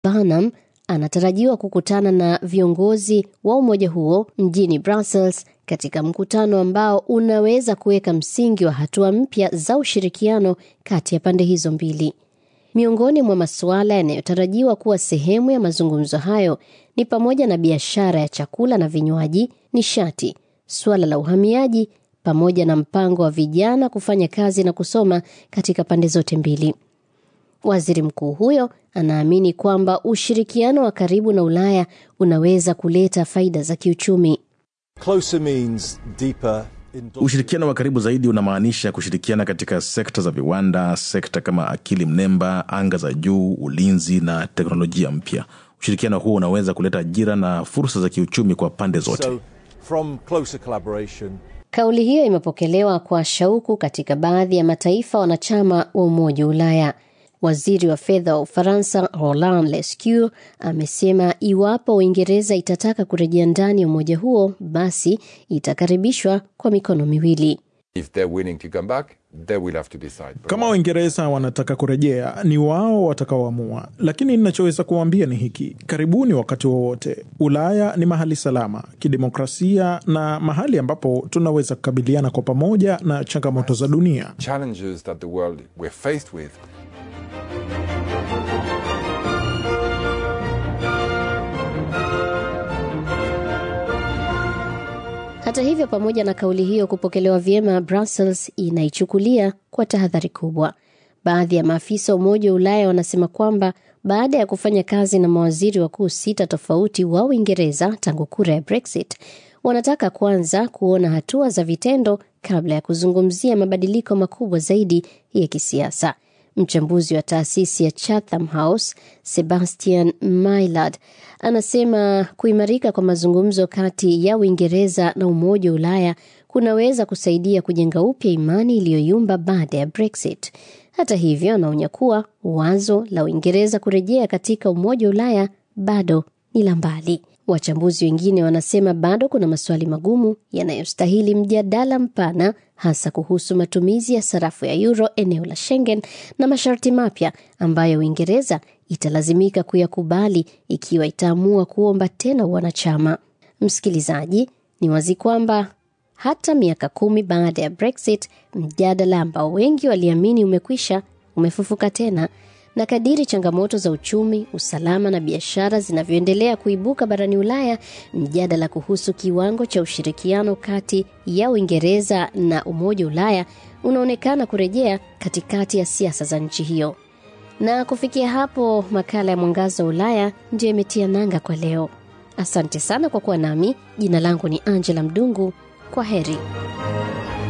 Barnum anatarajiwa kukutana na viongozi wa umoja huo mjini Brussels katika mkutano ambao unaweza kuweka msingi wa hatua mpya za ushirikiano kati ya pande hizo mbili. Miongoni mwa masuala yanayotarajiwa kuwa sehemu ya mazungumzo hayo ni pamoja na biashara ya chakula na vinywaji, nishati, suala la uhamiaji pamoja na mpango wa vijana kufanya kazi na kusoma katika pande zote mbili. Waziri mkuu huyo anaamini kwamba ushirikiano wa karibu na Ulaya unaweza kuleta faida za kiuchumi. Ushirikiano wa karibu zaidi unamaanisha kushirikiana katika sekta za viwanda, sekta kama akili mnemba, anga za juu, ulinzi na teknolojia mpya. Ushirikiano huo unaweza kuleta ajira na fursa za kiuchumi kwa pande zote. So, from closer collaboration Kauli hiyo imepokelewa kwa shauku katika baadhi ya mataifa wanachama wa Umoja wa Ulaya. Waziri wa fedha wa Ufaransa Roland Lescure amesema iwapo Uingereza itataka kurejea ndani ya umoja huo, basi itakaribishwa kwa mikono miwili. If they're willing to come back, they will have to decide. Kama Waingereza wanataka kurejea, ni wao watakaoamua, lakini ninachoweza kuwaambia ni hiki: karibuni wakati wowote. Ulaya ni mahali salama kidemokrasia na mahali ambapo tunaweza kukabiliana kwa pamoja na changamoto za dunia. Challenges that the world we're faced with Hata hivyo, pamoja na kauli hiyo kupokelewa vyema, Brussels inaichukulia kwa tahadhari kubwa. Baadhi ya maafisa wa Umoja wa Ulaya wanasema kwamba baada ya kufanya kazi na mawaziri wakuu sita tofauti wa Uingereza tangu kura ya Brexit, wanataka kwanza kuona hatua za vitendo kabla ya kuzungumzia mabadiliko makubwa zaidi ya kisiasa. Mchambuzi wa taasisi ya Chatham House Sebastian Maillard anasema kuimarika kwa mazungumzo kati ya Uingereza na Umoja wa Ulaya kunaweza kusaidia kujenga upya imani iliyoyumba baada ya Brexit. Hata hivyo, anaonya kuwa wazo la Uingereza kurejea katika Umoja wa Ulaya bado ni la mbali. Wachambuzi wengine wanasema bado kuna maswali magumu yanayostahili mjadala mpana, hasa kuhusu matumizi ya sarafu ya euro eneo la Schengen na masharti mapya ambayo Uingereza italazimika kuyakubali ikiwa itaamua kuomba tena wanachama. Msikilizaji, ni wazi kwamba hata miaka kumi baada ya Brexit, mjadala ambao wengi waliamini umekwisha umefufuka tena na kadiri changamoto za uchumi, usalama na biashara zinavyoendelea kuibuka barani Ulaya, mjadala kuhusu kiwango cha ushirikiano kati ya Uingereza na Umoja wa Ulaya unaonekana kurejea katikati ya siasa za nchi hiyo. Na kufikia hapo, makala ya Mwangaza wa Ulaya ndiyo imetia nanga kwa leo. Asante sana kwa kuwa nami. Jina langu ni Angela Mdungu. Kwa heri.